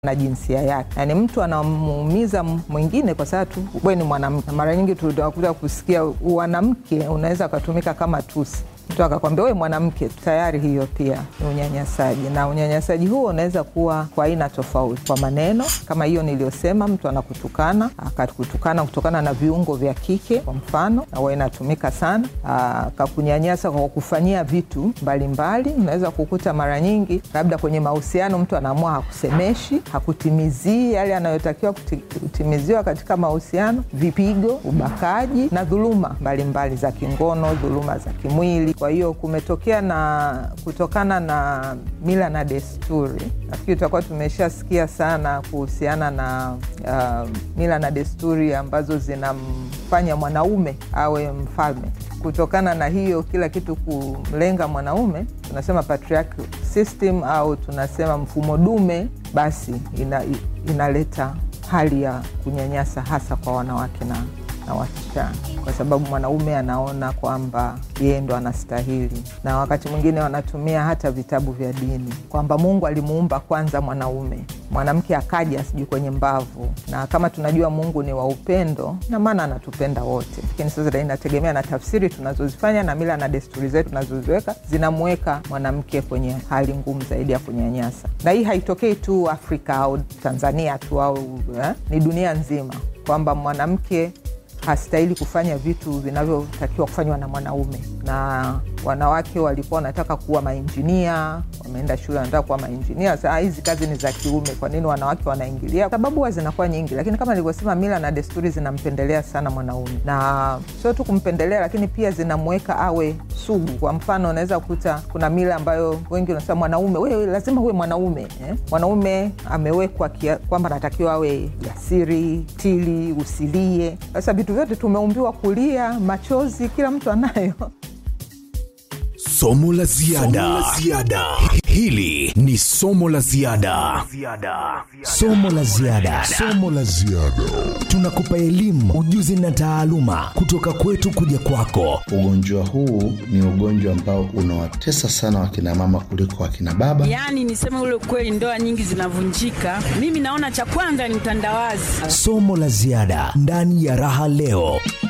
na jinsia yake, yaani mtu anamuumiza mwingine kwa sababu tu wewe ni mwanamke. Mara nyingi tunakuja kusikia mwanamke unaweza ukatumika kama tusi mtu akakwambia wewe mwanamke, tayari hiyo pia ni unyanyasaji, na unyanyasaji huo unaweza kuwa kwa aina tofauti, kwa maneno kama hiyo niliyosema, mtu anakutukana akakutukana kutokana na viungo vya kike, kwa mfano, na huwa inatumika sana. Akakunyanyasa kwa kufanyia vitu mbalimbali. Unaweza kukuta mara nyingi, labda kwenye mahusiano, mtu anaamua hakusemeshi, hakutimizii yale anayotakiwa kutimiziwa katika mahusiano, vipigo, ubakaji na dhuluma mbalimbali za kingono, dhuluma za kimwili. Kwa hiyo kumetokea na kutokana na mila na desturi, nafikiri tutakuwa tumeshasikia sana kuhusiana na uh, mila na desturi ambazo zinamfanya mwanaume awe mfalme. Kutokana na hiyo kila kitu kumlenga mwanaume, tunasema patriarchal system au tunasema mfumo dume, basi ina, inaleta hali ya kunyanyasa hasa kwa wanawake na na wasichana kwa sababu mwanaume anaona kwamba yeye ndo anastahili, na wakati mwingine wanatumia hata vitabu vya dini kwamba Mungu alimuumba kwanza mwanaume, mwanamke akaja sijui kwenye mbavu. Na kama tunajua Mungu ni wa upendo, na maana anatupenda wote, lakini sasa inategemea na tafsiri tunazozifanya na mila na desturi zetu tunazoziweka zinamweka mwanamke kwenye hali ngumu zaidi ya kunyanyasa, na hii haitokei tu Afrika au Tanzania tu au eh, ni dunia nzima kwamba mwanamke hastahili kufanya vitu vinavyotakiwa kufanywa na mwanaume. Na wanawake walikuwa wanataka kuwa mainjinia, wameenda shule wanataka kuwa mainjinia. Sasa hizi kazi ni za kiume, kwa nini wanawake wanaingilia? Sababu huwa zinakuwa nyingi, lakini kama nilivyosema, mila na desturi zinampendelea sana mwanaume, na sio tu kumpendelea, lakini pia zinamweka awe sugu. Kwa mfano, unaweza kukuta kuna mila ambayo wengi wanasema mwanaume, wewe lazima uwe mwanaume eh? Mwanaume amewekwa kwamba anatakiwa awe jasiri, tili, usilie. Sasa vitu vyote tumeumbiwa kulia, machozi, kila mtu anayo. Somo la ziada. Hili ni somo la ziada. Somo la ziada. Somo la ziada. Tunakupa elimu, ujuzi na taaluma kutoka kwetu kuja kwako. Ugonjwa huu ni ugonjwa ambao unawatesa sana wakina mama kuliko wakina baba. Yaani niseme ule ukweli, ndoa nyingi zinavunjika. Mimi naona cha kwanza ni mtandawazi. Somo la ziada ndani ya Raha Leo.